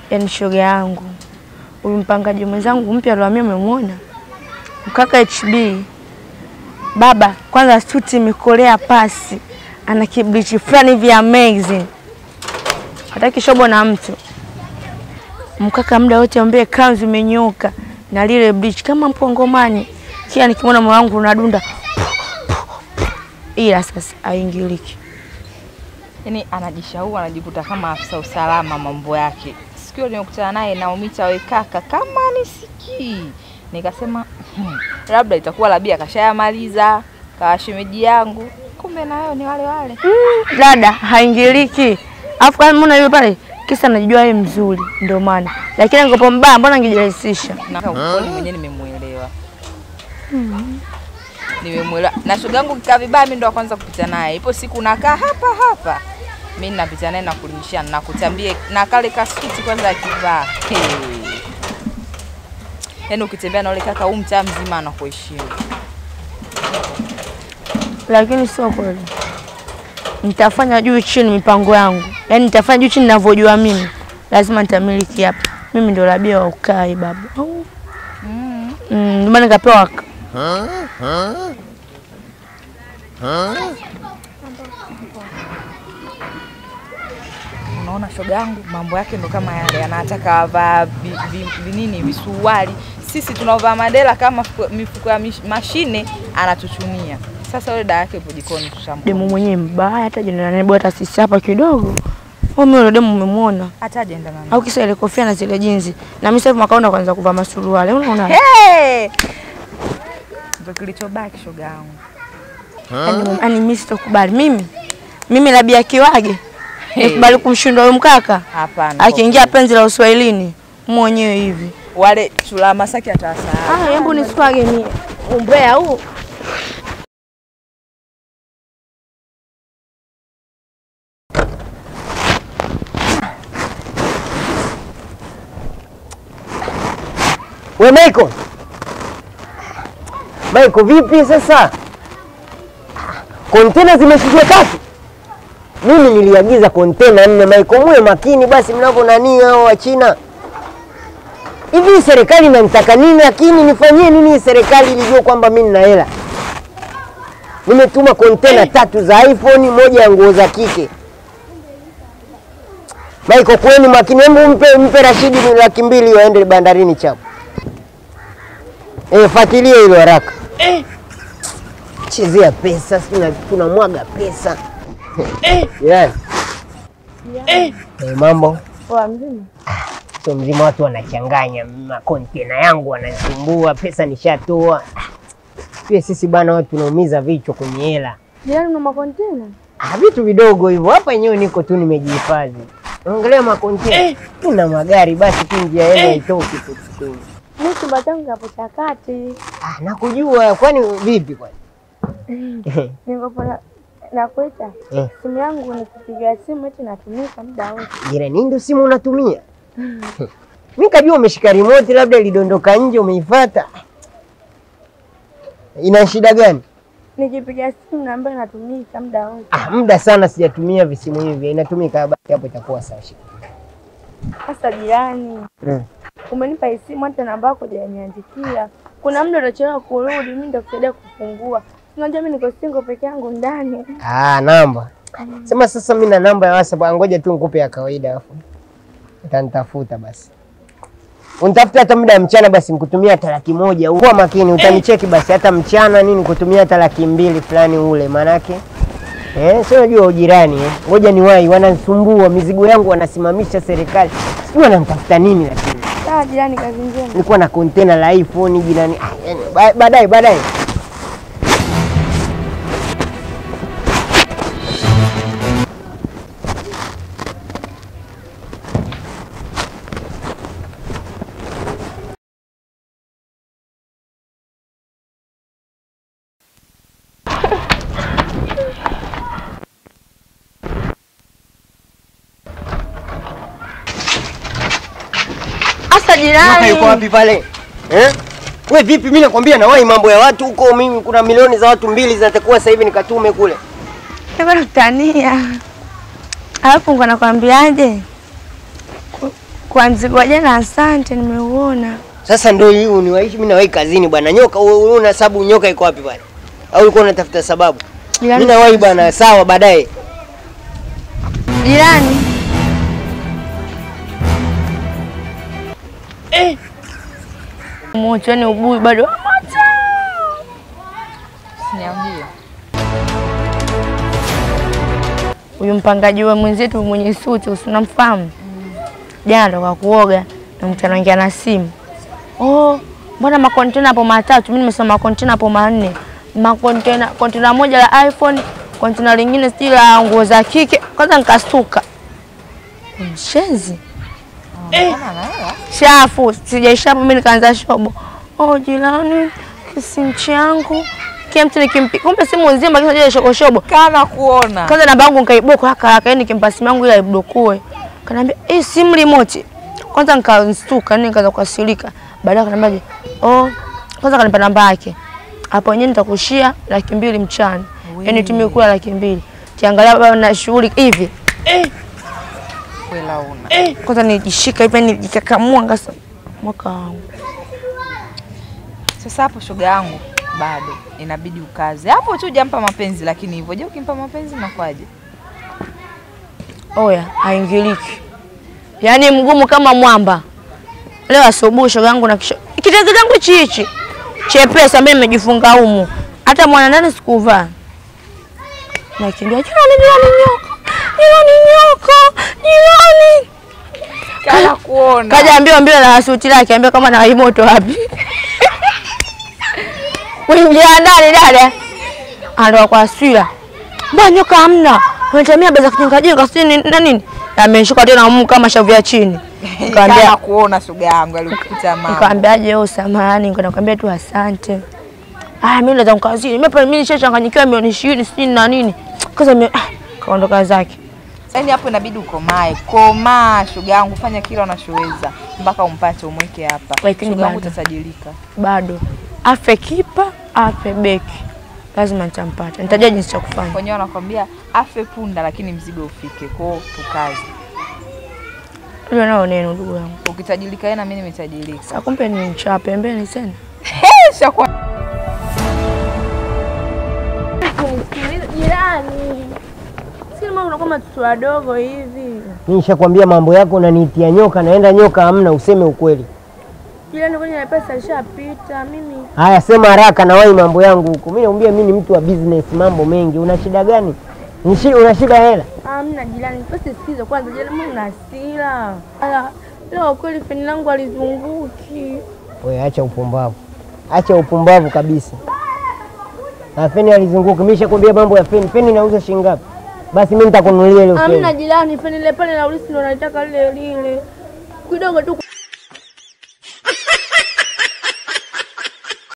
yaani shoga yangu huyu mpangaji mwenzangu mpya alihamia, umemwona mkaka HB baba, kwanza suti imekolea pasi, ana kiblichi fulani hivi amazing, hataki shobo na mtu mkaka, muda wote ambie kanzu imenyoka na lile bleach kama mpongomani, kila nikimwona moyo wangu unadunda, ila sasa aingiliki. Yaani anajishaua anajikuta kama afisa usalama mambo yake. Siku hiyo nimekutana naye Naumita, we kaka, kama nisikii, nikasema hmm, labda itakuwa labia kashayamaliza kawa shemeji yangu, kumbe nayo ni wale wale. Mm, dada haingiliki. Alafu kama mbona yule pale kisa najua yeye mzuri ndio maana. Lakini angekuwa mbaya mbona angejirahisisha? Na ukweli mwenyewe nimemuelewa. Nimemuelewa. Na shoga yangu kikaa vibaya, mimi ndo wa kwanza kupita naye. Ipo siku nakaa hapa hapa. Mimi napita naye na kulimshia na kutambia na kale kasuti kwanza akivaa. Hey. Yaani ukitembea na ule kaka huu mtaa mzima anakuheshimu. Lakini sio kweli. Nitafanya juu chini mipango yangu. Yaani nitafanya juu chini ninavyojua mimi. Lazima nitamiliki hapa. Mimi ndio labia wa ukai baba. Au. Mm. Mm, ndio maana nikapewa Unaona shoga yangu mambo yake ndo kama yale, anataka avaa vi- vi- vinini visuruali, sisi tunaovaa madela kama fuko- mifuko ya mish- mashine, anatuchunia. Sasa yule dada yake yupo jikoni, tutamwona. demu mwenyewe mbaya hata jina nani bora sisi hapa kidogo. Wewe mimi yule demu umemwona? hata ajaenda nani. Au kisa ile kofia na zile jinzi. Na mimi sasa hivi mwaka huu kwanza kuvaa masuruali. Unaona? Hey! Ndo kilichobaki shoga yangu. Yaani yaani mimi sitokubali. Mimi mimi labia kiwage. Nikubali kumshinda huyo mkaka. Hapana. Akiingia penzi la Uswahilini mwenyewe hivi. wale chula Masaki atawasahau. Ah, hebu nisipage mie. Umbea huu. We Michael. Michael vipi sasa? Kontena zimeshusha tatu. Mimi niliagiza kontena nne Michael, muwe makini basi mnavyo nani hao wa China. Hivi serikali inanitaka nini lakini nifanyie nini hii serikali ilijua kwamba mimi nina hela? Nimetuma kontena tatu za iPhone, moja ya nguo za kike. Michael, kweni makini, hebu mpe mpe Rashidi ni laki mbili waende bandarini chapo. Eh, fuatilia hilo haraka. Chezea pesa, si tuna- tunamwaga pesa. Yeah. Eh, mambo Poa mzima. sio mzima, watu wanachanganya makontena yangu wanasumbua, pesa nishatoa. Pia sisi bwana, watu tunaumiza vichwa kwenye hela. Jirani una makontena? Ah, vitu vidogo hivyo. Hapa yenyewe niko tu nimejihifadhi. Ongelea makontena. Tuna magari basi tu njia yenu haitoki tu. tu. Mimi chumba changu hapo cha kati. Ah, nakujua. Kwani vipi kwani? Niko na nakuita. Eh. Simu yangu nikipiga simu eti natumika muda wote. Jirani, ndio simu unatumia? Mimi kajua umeshika remote, labda ilidondoka nje umeifuata. Ina shida gani? Nikipiga simu naambia natumika muda wote. Ah, muda sana sijatumia visimu hivi. Inatumika basi hapo itakuwa sawa. Sasa jirani, Mm. umenipa hii simu hata namba yako hujaniandikia. Kuna muda utachelewa kurudi, mimi nitakusaidia kufungua. Unajua mimi niko single peke yangu ndani. Ah, namba. Sema sasa mimi na namba ya WhatsApp, ah, ngoja tu nikupe ya kawaida afu. Utanitafuta basi. Unitafuta hata muda wa mchana basi nikutumia hata laki moja. Kuwa makini utanicheki basi hata mchana nini nikutumia hata laki mbili fulani ule manake. Eh, sio unajua ujirani eh. Ngoja niwahi wananisumbua mizigo yangu wanasimamisha serikali. Sijui wanamtafuta nini lakini. Sawa jirani, kazi njema. Nilikuwa na kontena la iPhone jirani. Ah, yani, ba- baadaye baadaye. Sasa Nyoka jirani. yuko wapi pale? Eh? We vipi, mimi nakwambia nawahi mambo ya watu huko. Mimi kuna milioni za watu mbili zinatakuwa sasa hivi nikatume kule. Niko nakutania. Alafu ngo nakwambiaje? Ku- kwa mzigo wa jana, asante, nimeuona. Sasa ndio hii uniwaishi mimi nawahi kazini bwana. Nyoka wewe una sababu nyoka iko wapi bwana? Au ulikuwa unatafuta sababu? Jirani, Mimi nawahi bwana, sawa baadaye. jirani. Moto yani ubuyu bado wa moto. Siniambie. Huyu mpangaji wa mwenzetu mwenye suti usinamfahamu? Jana toka kuoga na mtu anaongea na simu. Oh, mbona makontena hapo matatu? Mimi nimesema makontena hapo manne. Makontena kontena moja la iPhone, kontena lingine sijui la nguo za kike. Kwanza nikastuka. Mshenzi. Mbona anaelewa? Chafu, sijaisha hapo mimi nikaanza shobo. Oh, jirani, kisimu changu. Kila mtu nikimpi. Kumbe simu nzima kisa ile shobo shobo. Kana kuona. Kwanza namba yangu nikaiboka haraka haraka, yani nikimpa simu yangu ile aiblockue. Kaniambia, "Eh, simu remote." Kwanza nikastuka, yani nikaanza kukasirika. Baadaye akaniambia, "Oh, kwanza kanipa namba yake. Hapo wenyewe nitakushia laki mbili mchana." Yaani tumie kula laki mbili. Kiangalia baba na shughuli hivi. Kwela una. Kwanza nijishika hivi nijikakamua ngasa mwaka wangu. Sasa hapo shoga yangu bado inabidi ukaze hapo tu, jampa mapenzi. Lakini hivyo je, ukimpa mapenzi nakwaje? Oya, haingiliki. Yaani mgumu kama mwamba. Leo asubuhi shoga yangu na kisho. Kitenge changu hichi hichi. Chepesa mimi nimejifunga humu. Hata mwana ndani sikuvaa. Nakimbia jirani jirani nyoka. Jirani nyoka. Jirani. Kana kuona. Kaja ambio ambio na suti lake ambio kama na moto wapi. Kuingia ndani dada. Ando kwa swila. Mbona nyoka hamna? Unatemea beza kujenga jenga sio ni na nini? Ameshuka tena mumu kama shavu ya chini. Kana Nikamwambia kuona shoga yangu alikukuta mama. nikamwambiaje wewe samahani, nikamwambia tu asante. Ah, mimi naweza kukazini. Mimi hapa mimi nishachanganyikiwa milioni 20 sijui na nini. Kaza mimi ah, kaondoka zake. Yaani hapo inabidi ukomae. Komaa shoga yangu, fanya kila unachoweza mpaka umpate umweke hapa. Lakini Shoga yangu bado. utatajirika. Bado afe kipa, afe beki. Lazima nitampata. Nitajua jinsi cha kufanya. Wenyewe wanakwambia afe punda lakini mzigo ufike. Kwao tukaze. Hilo nao neno ndugu yangu. Ukitajirika yeye na mimi nimetajirika. Sasa kumbe ni mcha pembeni tena. Shakuwa Jirani. Si mbona unakuwa matoto wadogo hivi? Mimi nishakwambia mambo yako unaniitia nyoka, naenda nyoka hamna, useme ukweli. Jirani kwenye na pesa ishapita mimi. Haya, sema haraka na wahi mambo yangu huko. Mimi naambia mimi ni mtu wa business, mambo mengi. Una shida gani? Ni shi- Una shida hela? Hamna jirani, pesa sikiza kwanza jirani, mbona una hasira? Ala, leo kweli feni langu alizunguki. Wewe acha upumbavu, acha upumbavu kabisa. Na feni alizunguka. Mimi nishakwambia mambo ya feni. Feni inauza shilingi ngapi? Basi mimi nitakununulia ile Hamna feni. jirani, feni ile pale na ulisi ndo naitaka lile lile. Kidogo tu